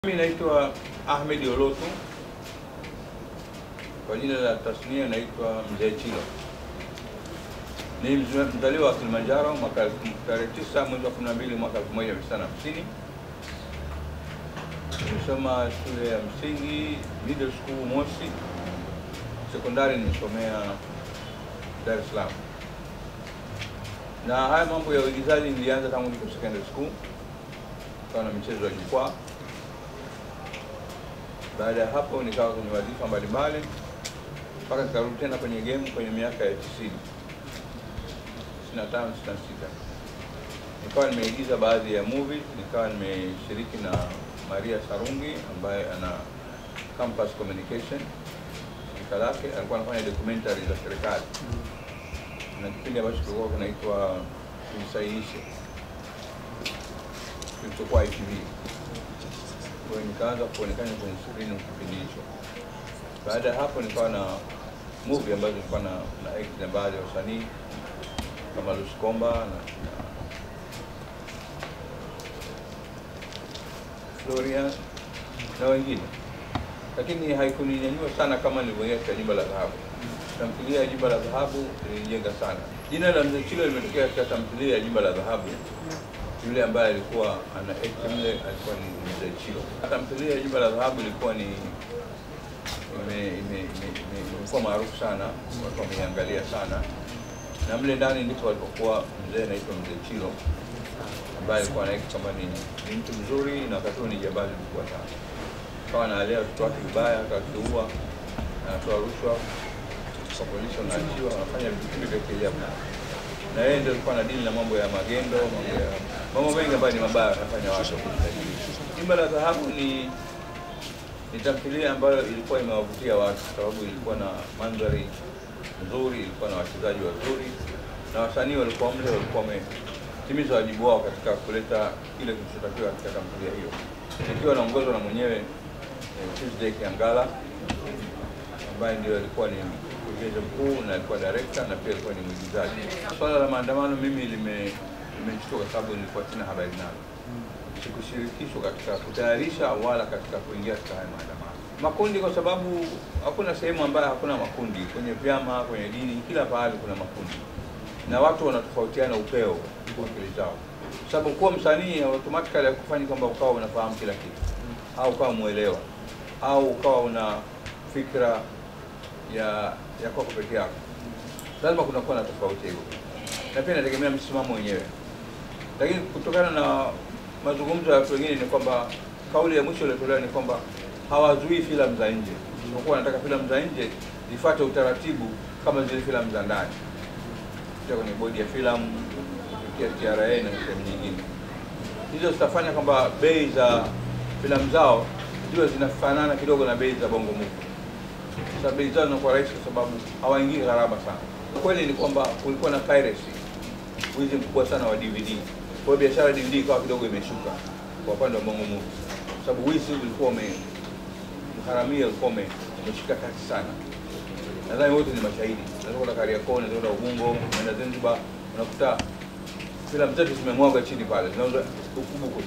Mimi naitwa Ahmed Olotu, kwa jina la tasnia naitwa Mzee Chilo. Ni mzwe- mzaliwa wa Kilimanjaro mwaka elfu- tarehe 9 mwezi wa 12 mwaka 1950. Nimesoma shule ya msingi middle school Moshi, sekondari nimesomea Dar es Salaam, na haya mambo ya uigizaji nilianza tangu niko secondary school, kawa na michezo ya jukwaa baada ya hapo nikawa kwenye wadhifa mbalimbali mpaka nikarudi tena kwenye game kwenye miaka ya 90 95 96 nikawa nimeigiza baadhi ya movies nikawa nimeshiriki na Maria Sarungi ambaye ana Campus Communication shirika lake alikuwa anafanya documentary za serikali na kipindi ambacho kilikuwa kinaitwa Tuisahihishe kilichokuwa ITV kwa hiyo nikaanza kuonekana kwenye skrini kipindi hicho. Baada ya hapo nikawa na movie ambazo nilikuwa na, na act na baadhi ya wasanii kama Lucy Komba na, na Florian na wengine, lakini haikuninyanyua sana kama nilivyoingia katika Jumba la Dhahabu. Tamthilia ya Jumba la Dhahabu ilinijenga sana. Jina la Mzee Chilo limetokea katika tamthilia ya Jumba la Dhahabu yule ambaye alikuwa ana act mle alikuwa ni Mzee Chilo. Tamthilia ya Jumba la Dhahabu ilikuwa ni ime- ime- ime- ime- imekuwa maarufu sana, watu wameiangalia sana, na mle ndani ndipo alipokuwa mzee anaitwa Mzee Chilo ambaye alikuwa na act kama ni, ni mtu mzuri na wakati huo ni jambazi mkubwa sana, kawa analea watoto wake vibaya, akakiua, anatoa rushwa kwa polisi, wanaachiwa, wanafanya vitu vya kiajabu na yeye ndio alikuwa anadili na mambo ya magendo, mambo ya mambo mengi ambayo ni mabaya wanafanya watu kujitahidi. Jumba la Dhahabu ni ni tamthilia ambayo ilikuwa imewavutia watu kwa sababu ilikuwa na mandhari nzuri, ilikuwa na wachezaji wazuri na wasanii walikuwa mle, walikuwa wametimiza wajibu wao katika kuleta kile kilichotakiwa katika tamthilia hiyo, ikiwa naongozwa na mwenyewe eh, Tuesday Kiangala ambaye ndio alikuwa ni mkurugenzi mkuu na alikuwa director na pia alikuwa ni mwigizaji. Swala la maandamano mimi lime limenishtua kwa sababu nilikuwa sina habari nalo, sikushirikishwa katika kutayarisha wala katika kuingia katika haya maandamano. Makundi kwa sababu hakuna sehemu ambayo hakuna makundi, kwenye vyama, kwenye dini, kila pahali kuna makundi na watu wanatofautiana upeo kwa akili zao, sababu kuwa msanii automatically hakufanyi kwamba ukawa unafahamu kila kitu au ukawa mwelewa au ukawa una fikra ya ya kwako peke yako. Lazima kunakuwa na tofauti hivyo, na pia inategemea msimamo wenyewe. Lakini kutokana na mazungumzo ya watu wengine ni kwamba kauli ya mwisho iliyotolewa ni kwamba hawazuii filamu za nje, isipokuwa wanataka filamu za nje zifuate utaratibu kama zile filamu za ndani, kupitia kwenye bodi ya filamu, kupitia TRA na sehemu nyingine. Hizo zitafanya kwamba bei za filamu zao ziwe zinafanana kidogo na bei za bongo movie. Sasa bei zao zinakuwa rahisi kwa sababu hawaingii gharama sana. Kweli ni kwamba kulikuwa na piracy, wizi mkubwa sana wa DVD. Kwa hiyo biashara ya DVD ikawa kidogo imeshuka kwa upande wa bongo movie, kwa sababu wizi ulikuwa ume haramia ulikuwa ume- umeshika kasi sana. Nadhani wote ni mashahidi. Unaweza kwenda Kariakoo, unaweza kwenda Ubungo, unaenda Zanzibar, unakuta filamu zetu zimemwaga chini pale, zinauzwa bukubuku.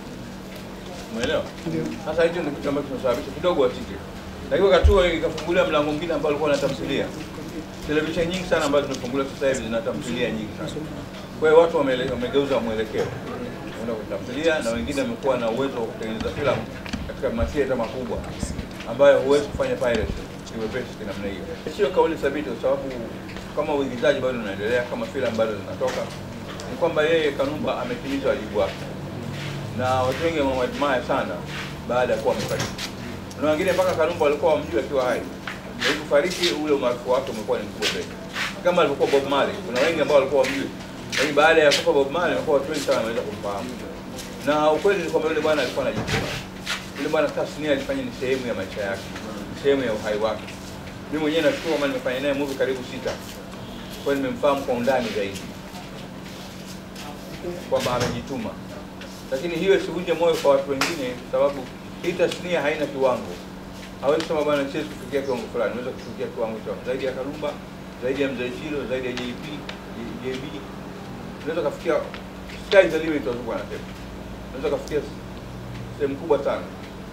Umeelewa? Sasa hicho ndio kitu ambacho kinasababisha kidogo watike. Lakini wakati huo ikafungulia mlango mwingine ambao ulikuwa na tamthilia. Televisheni nyingi sana ambazo zimefunguliwa sasa hivi zina tamthilia nyingi sana. Kwa hiyo watu wamele- wamegeuza mwelekeo kwenda kwenye tamthilia, na wengine wamekuwa na uwezo wa kutengeneza filamu katika mathieta makubwa ambayo huwezi kufanya piracy kiwepesi kinamna hiyo. Sio kauli thabiti, kwa sababu kama uigizaji bado unaendelea, kama filamu bado zinatoka, ni kwamba yeye Kanumba ametimiza wajibu wake na watu wengi wamemwadmire sana baada ya kuwa amefariki. Na wengine mpaka Kanumba walikuwa wamjua akiwa hai, lakini kufariki, ule umaarufu wake umekuwa ni mkubwa zaidi, kama alivyokuwa Bob Marley. Kuna wengi ambao walikuwa wamjui, lakini baada ya kufa Bob Marley, wamekuwa watu wengi sana wameweza kumfahamu. Na ukweli ni kwamba yule bwana alikuwa anajituma. Yule bwana tasnia alifanya ni sehemu ya maisha yake, ni sehemu ya uhai wake. Mimi mwenyewe nashukuru kama nimefanya naye movie karibu sita, kwa hiyo nimemfahamu kwa undani zaidi kwamba amejituma lakini hiyo isivunje moyo kwa watu wengine, kwa sababu hii tasnia haina kiwango. Hawezi kusema bwana, siwezi kufikia kiwango fulani. Unaweza kufikia kiwango cha zaidi ya Karumba, zaidi ya Mzee Chilo, zaidi ya JP, JB, unaweza kufikia sky is the limit, wazungu wanasema, unaweza kufikia sehemu kubwa sana.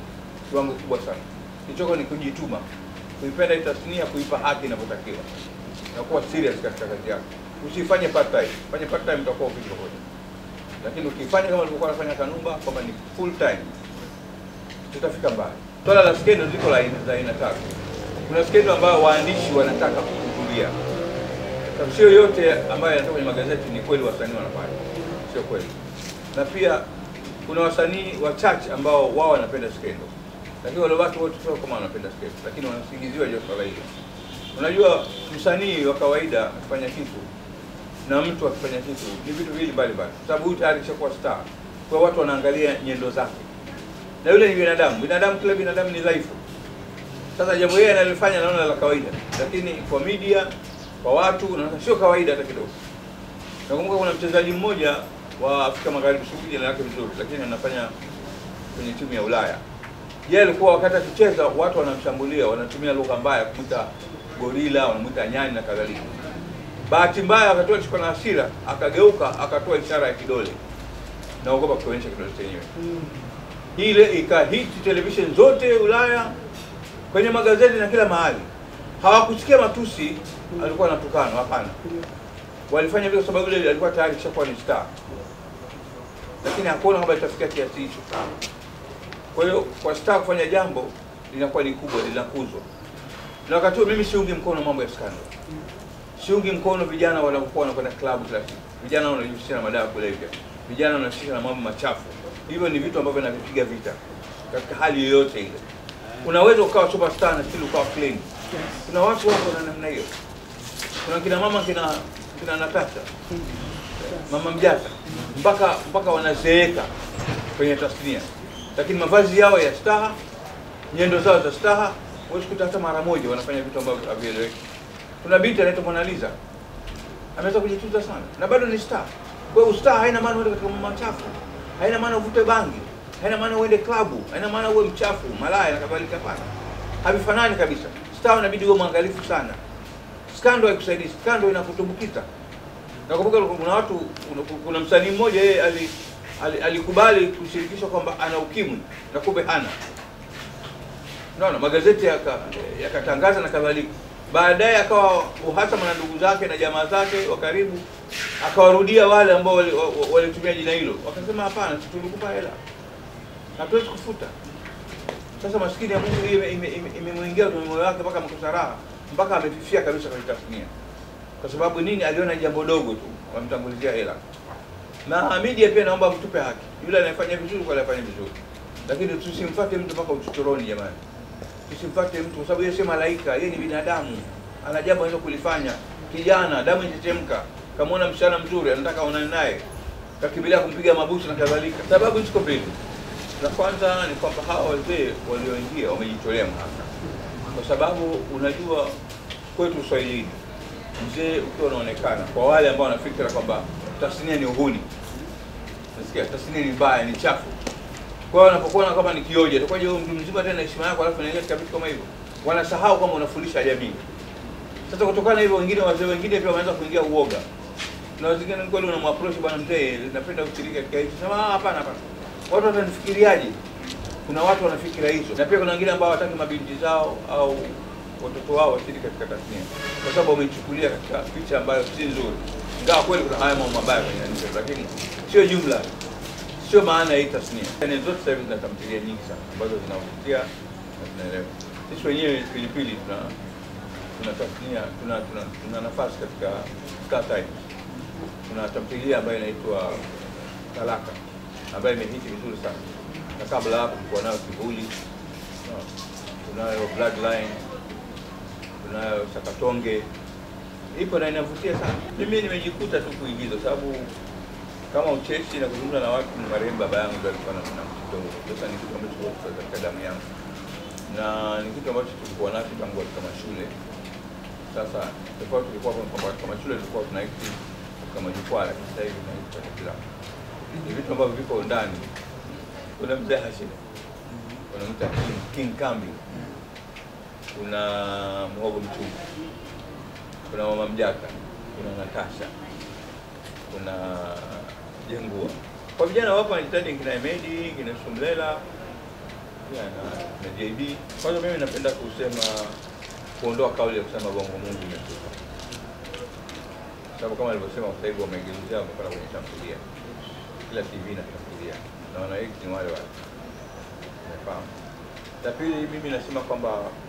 kiwango kikubwa sana. Kilichoko ni kujituma, kuipenda hii tasnia, kuipa haki inavyotakiwa na kuwa serious katika kazi yako. Usifanye part time, fanye part time utakuwa ufiki popote, lakini ukifanya kama ulivyokuwa unafanya Kanumba kwamba ni full time, tutafika mbali. Swala la skendo ziko la aina za aina tatu. Kuna skendo ambayo waandishi wanataka kuhudhuria Sababu sio yote ambayo yanatoka kwenye magazeti ni kweli wasanii wanafanya, sio kweli. Na pia kuna wasanii wachache ambao wao wanapenda skendo, lakini wale watu wote sio kama wanapenda skendo, lakini wanasingiziwa juu ya swala hilo. Unajua, msanii wa kawaida akifanya kitu na mtu akifanya kitu ni vitu viwili mbali mbali, kwa sababu huyu tayari kishakuwa star, kwa watu wanaangalia nyendo zake, na yule ni binadamu. Binadamu, kila binadamu ni dhaifu. Sasa jambo yeye analifanya naona la kawaida, lakini kwa media kwa watu unaona sio kawaida hata kidogo. Nakumbuka kuna mchezaji mmoja wa Afrika Magharibi, sijui jina lake vizuri, lakini anafanya kwenye timu ya Ulaya. Yeye alikuwa wakati akicheza watu wanamshambulia, wanatumia lugha mbaya kumwita gorila, wanamwita nyani na kadhalika. Bahati mbaya wakati alishikwa na hasira, akageuka akatoa ishara ya kidole, naogopa kuonyesha kidole chenyewe. Ile ikahiti television zote Ulaya, kwenye magazeti na kila mahali. Hawakusikia matusi alikuwa anatukana, hapana. Walifanya vile kwa sababu yule alikuwa tayari kishakuwa ni star, lakini hakuona kwamba itafikia kiasi hicho. Kwa hiyo kwa star kufanya jambo linakuwa ni kubwa, linakuzwa. Na wakati huo mimi siungi mkono mambo ya scandal, siungi mkono vijana wanaokuwa wanakwenda klabu kila siku, vijana wanajihusisha na madawa ya kulevya, vijana wanajihusisha na mambo machafu. Hivyo ni vitu ambavyo navipiga vita katika hali yoyote ile. Unaweza ukawa superstar na still ukawa clean. Kuna watu wako na namna hiyo. Kuna kina mama kina kina Natasha, mama Mjata, mpaka mpaka wanazeeka kwenye tasnia, lakini mavazi yao ya staha, nyendo zao za staha, huwezi kuta hata mara moja wanafanya vitu ambavyo havieleweki. Kuna binti anaitwa Mona Lisa ameweza kujitunza sana na bado ni star. Kwa hiyo star haina maana uende katika mambo machafu, haina maana uvute bangi, haina maana uende klabu, haina maana uwe mchafu, malaya na kadhalika. Hapana, havifanani kabisa. Star inabidi uwe mwangalifu sana. Skando haikusaidii, skando inakutumbukiza. Nakumbuka kuna watu, kuna, kuna msanii mmoja yeye ali, ali, alikubali kushirikishwa kwamba ana ukimwi na kumbe hana. Unaona, magazeti yaka- yakatangaza na kadhalika. Baadaye akawa uhasama na ndugu zake na jamaa zake wa karibu, akawarudia wale ambao wali- wa- wa- walitumia jina hilo, wakasema hapana, si tulikupa hela, hatuwezi kufuta. Sasa maskini ya Mungu hiyo imemwingia ime, ime, imemwingia kwenye moyo wake mpaka amekosa raha, mpaka amefifia kabisa kwenye tasnia. Kwa sababu nini? Aliona jambo dogo tu, wamtangulizia hela. Na media pia naomba mtupe haki, yule anayefanya vizuri kwa anayefanya vizuri, lakini tusimfuate mtu mpaka uchochoroni jamani, tusimfuate mtu kwa sababu yeye sio malaika, yeye ni binadamu, ana jambo anaweza kulifanya. Kijana damu inachemka, kamwona msichana mzuri, anataka aonane naye, kakimbilia kumpiga mabusu na kadhalika. Sababu ziko mbili. La kwanza ni kwamba hawa wazee walioingia wamejitolea mhanga, kwa sababu unajua kwetu Uswahilini mzee ukiwa unaonekana, kwa wale ambao wanafikira kwamba tasnia ni uhuni, nasikia tasnia ni mbaya, ni chafu. Kwa hiyo wanapokuona kama ni kioja, utakuwaje wewe mtu mzima tena heshima yako, alafu unaingia katika vitu kama hivyo, wanasahau kama unafundisha jamii. Sasa kutokana na hivyo, wengine wazee wengine pia wameanza kuingia uoga na wengine ni kweli unamapproach bwana mzee, napenda kushiriki katika hicho. Sema "Ah, hapana, hapana, watu watanifikiriaje? Kuna watu wanafikira hizo, na pia kuna wengine ambao hawataki mabinti zao au watoto wao washiriki katika tasnia, kwa sababu wameichukulia katika picha ambayo si nzuri, ingawa kweli kuna haya mambo mabaya kwenye nchi, lakini sio jumla, sio maana ya hii tasnia. Channel zote sasa hivi zina tamthilia nyingi sana ambazo zinavutia na zinaelewa. Sisi wenyewe Pilipili tuna tuna tasnia tuna, tuna, tuna nafasi katika Star Times kuna tamthilia ambayo inaitwa Talaka ambayo imehiti vizuri sana, na kabla hapo tulikuwa nayo Kivuli, no, tunayo Bloodline, tunayo Sakatonge, ipo na inavutia sana. Mimi nimejikuta tu kuigiza, sababu kama ucheshi na kuzungumza na watu, ni marehemu baba yangu ndio alikuwa na na mtindo huo. Sasa ni kitu ambacho kiko katika damu yangu na ni kitu ambacho tulikuwa nacho tangu katika mashule. Sasa tofauti tulikuwa kwamba katika mashule tulikuwa tunaikti katika majukwaa, lakini sasa hivi tunaikti kwenye filamu. Ni vitu ambavyo viko ndani. Kuna mzee Hashim, kuna mta King, King Kambi, kuna Mhogo Mchungu, kuna Mama Mjaka, kuna Natasha, kuna Jengua. Kwa vijana wapo wanajitahidi, kina Emedi, kina Shumlela, pia na na JB. Kwanza mimi napenda kusema kuondoa kauli ya kusema bongo Mungu imekufa, sababu kama alivyosema sasa hivi wamegeuzia wamekwenda kwenye tamthilia, kila TV na tamthilia na wanaiki ni wale wale, umefahamu. La pili, mimi nasema kwamba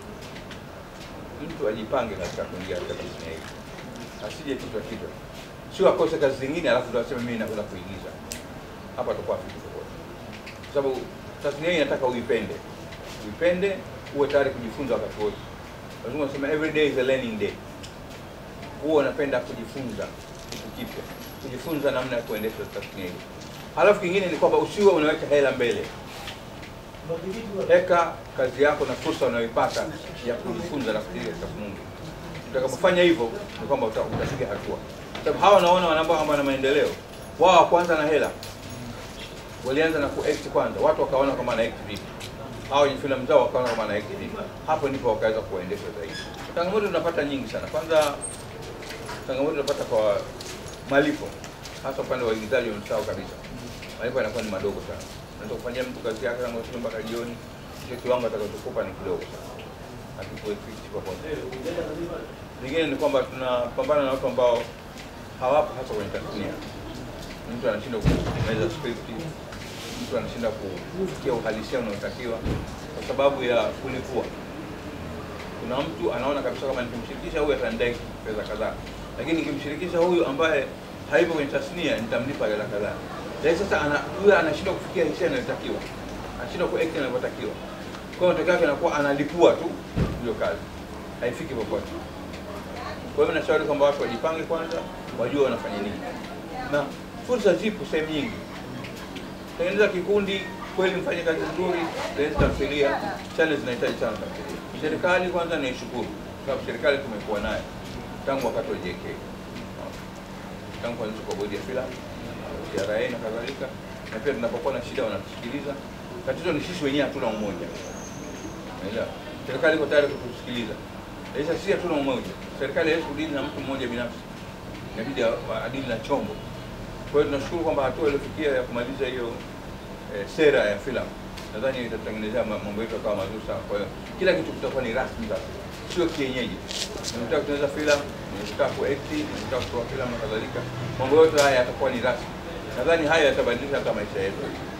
mtu ajipange katika kuingia katika tasnia hii, asije kichwa kichwa, sio akose kazi zingine alafu ndo aseme mimi nakwenda kuigiza. Hapa tutakuwa vitu tofauti, kwa sababu tasnia hii inataka uipende, uipende, uwe tayari kujifunza wakati wote. Lazima unasema every day is a learning day, huwa unapenda kujifunza kitu kipya, kujifunza namna ya kuendesha tasnia hii. Halafu kingine ni kwamba usiwe unaweka hela mbele weka kazi yako na fursa unayoipata ya kujifunza na kujiga katika Mungu. Utakapofanya hivyo ni kwamba uta- utapiga hatua, sababu hawa naona wanaambao kwamba na maendeleo wao kwanza na hela walianza na kuact kwanza, watu wakaona kama ana act vipi, hao wenye filamu zao wakaona kama ana act vipi, hapo ndipo wakaweza kuendesha zaidi. Changamoto tunapata nyingi sana. Kwanza changamoto tunapata kwa malipo, hasa upande wa waigizaji wamesahau kabisa, malipo yanakuwa ni madogo sana unaweza kufanyia mtu kazi yake kama usiku mpaka jioni, hicho kiwango atakachokupa ni kidogo sana, hakikuefiti popote. Lingine ni kwamba tunapambana na watu ambao hawapo hasa kwenye tasnia. Mtu anashindwa kutengeneza script, mtu anashindwa kufikia uhalisia unaotakiwa kwa sababu ya kulipua. Kuna mtu anaona kabisa kama nikimshirikisha huyu atanidai pesa kadhaa, lakini nikimshirikisha huyu ambaye haipo kwenye tasnia nitamlipa hela kadhaa. Lakini sasa ana huyu anashindwa kufikia hisia inayotakiwa, anashindwa kuact inavyotakiwa. Kwa hiyo matokeo yake anakuwa analipua tu hiyo kazi, haifiki popote. Kwa hiyo nashauri kwamba watu wajipange kwanza, wajue wanafanya nini, na fursa zipo sehemu nyingi. Tengeneza kikundi kweli, mfanye kazi nzuri, tengeneza tamthilia. Channel zinahitaji sana tamthilia. Serikali kwanza naishukuru, kwa sababu serikali tumekuwa nayo tangu wakati wa JK, tangu kuanzishwa kwa bodi ya filamu TRA na kadhalika, na pia tunapokuwa na shida wanatusikiliza. Tatizo ni sisi wenyewe hatuna umoja, unaelewa. Serikali iko tayari kutusikiliza, lakini sisi hatuna umoja. Serikali haiwezi kudili na mtu mmoja binafsi, inabidi adili na chombo. Kwa hiyo tunashukuru kwamba hatua iliyofikia ya kumaliza hiyo eh, sera ya filamu nadhani itatutengenezea mambo yetu akawa mazuri sana. Kwa hiyo kila kitu kitakuwa ni rasmi sasa, sio kienyeji. Unataka kutengeneza filamu, unataka kuact, unataka kutoa filamu na kadhalika, mambo yote haya yatakuwa ni rasmi. Nadhani haya yatabadilisha hata maisha yetu.